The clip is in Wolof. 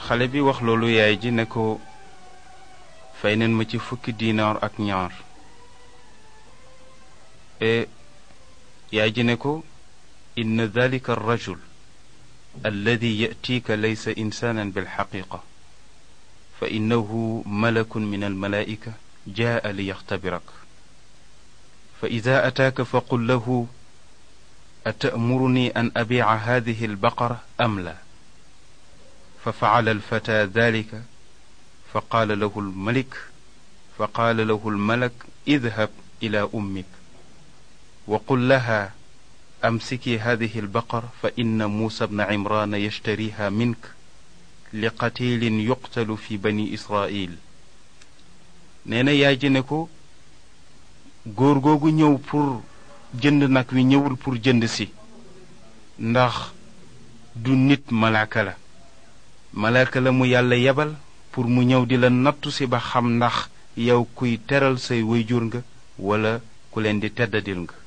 xale bi wax loolu yaay ji ne ko fay neen ma ci fukki diinaar ak ñaar e yaay ji ne ko inna dalika arrajul alladi yatiika laysa insaanan bilxaqiqa fa innahu malakun min almalaa'ika jaa li yaxtabirak fa ida ataaka fa qul lahu atamuruni an abiica hadihi albaqara am la fa facala alfata dalika fa qaala lahu almalik fa qaala lahu almalak idhab ila ummik wa qul laha amsiki hadihi albaqara fa inna muusa bna cimraana yashtariha mink li qatilin yuqtalu fi bani israil nee na yaay ji ne ko góor googu ñëw pour jënd nag wi ñëwul pour jënd si ndax du nit malaaka la malaaka la mu yàlla yebal pour mu ñëw di la nattu si ba xam ndax yow kuy teral say wayjur nga wala ku leen di teddadil nga